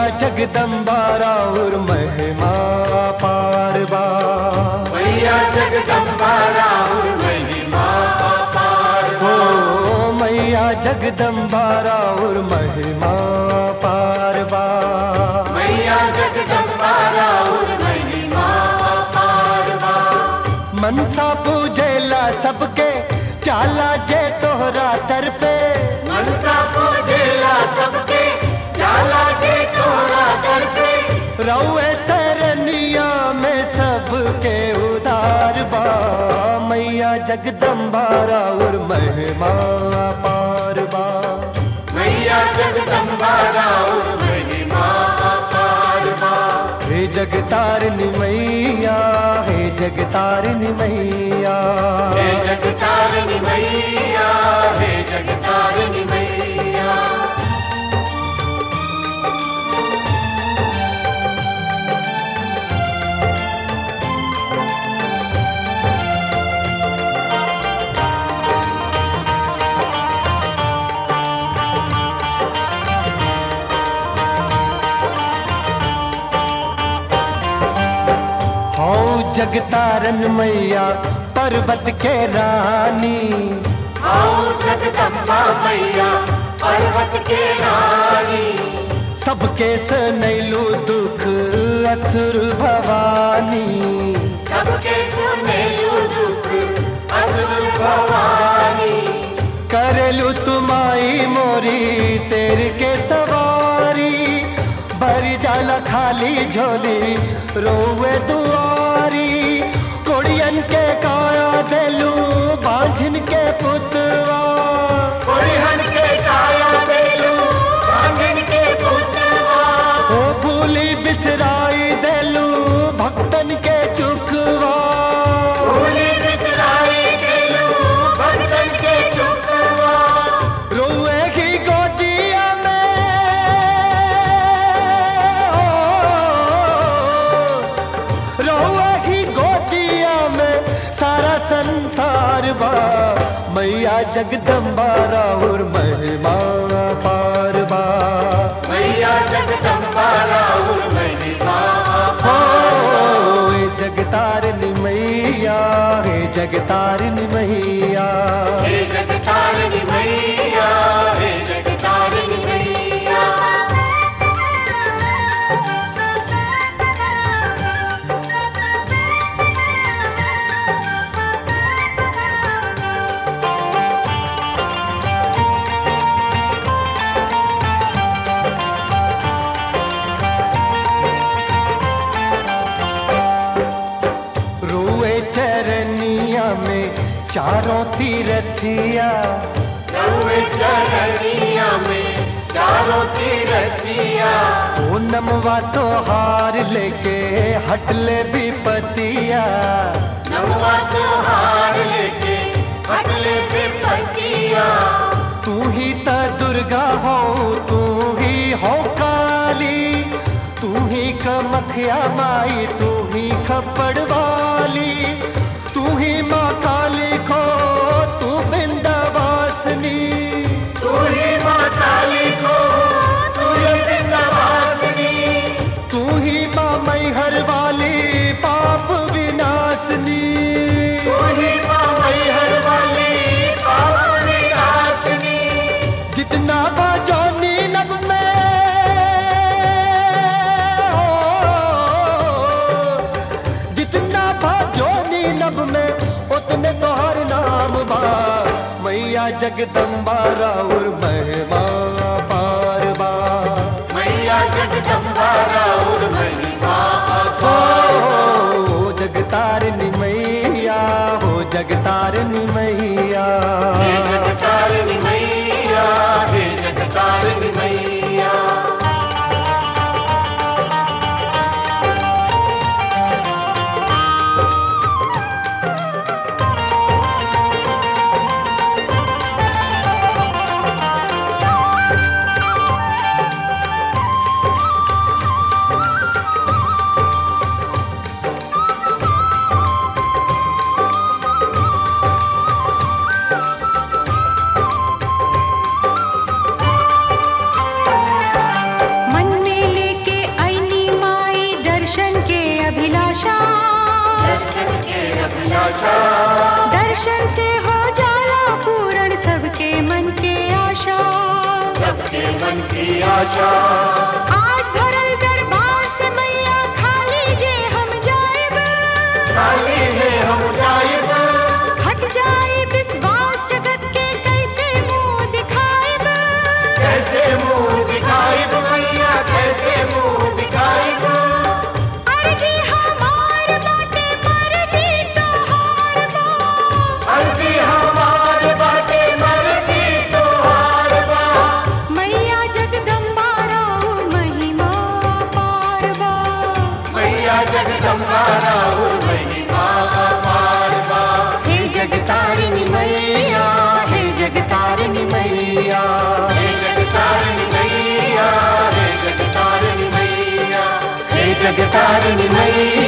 जगदम्बा राउर महिमा पारबा मैया जगदम्बा राहुल महिमा अपार हो मैया जगदम्बा राउर महिमा पारबा मैया जगदम्बा राहुल महिमा अपार मनसा पूजेला सबके चाला जे तोहरा दर पे मनसा पूजेला सबके जाला जे तोरा दर पे रउए सरनिया में सबके उदार बा मैया जगदम्बा राउर महिमा पारबा मैया जगदम्बा राहुल महिमा अपार हे जगतारिणी मैया हे जगतारिणी मैया हे जगतारिणी मैया हे जगतारिणी मैया हौ जगतारन मैया पर्वत के रानी आओ जगदम्बा मैया पर्वत के रानी सबके सनैलू दुख असुर भवानी सबके सुने दुख असुर भवानी करेलू तुमाई मोरी शेर के सवारी भरी जाला खाली झोली रोवे दुआरी कोड़ियन के काया देलू बांझिन के पुतवा कोरिहन के काया देलू बांधन के पुतवा ओ भूली बिसराई देलू भक्तन के चुकवा भूली बिसराई देलू भक्तन के चुकवा रोए की गोदिया में ओ, रोए की गोदिया में सारा संसार बा मैया जगदम्बा राउर महिमा पारबा मैया जगदम्बा राहुल महिमा हो हे जगतारिणी मैया हे जगतारिणी मैया हे जगतारिणी मैया हे जगतारिणी मैया रोए चरनिया में चारों तीरथिया रउए चरनिया में चारों तीरथिया ओ नमवा तो हार लेके हटले विपतिया नमवा त्योहार लेके हटले पे पतिया तू ही त दुर्गा हो तू ही हो काली तू ही कमखिया माई तू ही खपड़ वाली तू ही माँ काली को तू बिंदावासनी तू ही माँ काली को तू ही वृंदावासिनी तू ही माँ मैहर वाली पाप विनाशनी तू ही माँ मैहर वाली पाप विनाशिनी जितना बाजोनी नब में हो, जितना बाजोनी नब में उतने तो हर नाम बा मैया जगदम्बा राउर महिमा पारबा मैया जगदम्बा राहुल महिमा हो जगतारिणी मैया हो जगतारिणी मैया हे जगतारिणी मैया हे जगतारिणी मैया दर्शन से हो जाला पूर्ण सबके मन के आशा सबके मन की आशा आज भरल दरबार से मैया खाली जे हम जाएब खाली है हम जाइब हट जाए विश्वास जगत के कैसे मुंह दिखाएब कैसे मुंह दिखाइब मैया कैसे मुंह दिखाइब अर्जी हमार बाटे मर्जी तोहार बा अर्जी हमार बाटे मर्जी तोहार बा मैया जगदम्बा राउर महिमा पार बा मैया जगदम्बा राहुल महिमा अपार बा हे जगतारिणी मैया हे जगतारिणी मैया हे जगतारिणी मैया हे जगतारिणी मैया हे जगतारिणी मैया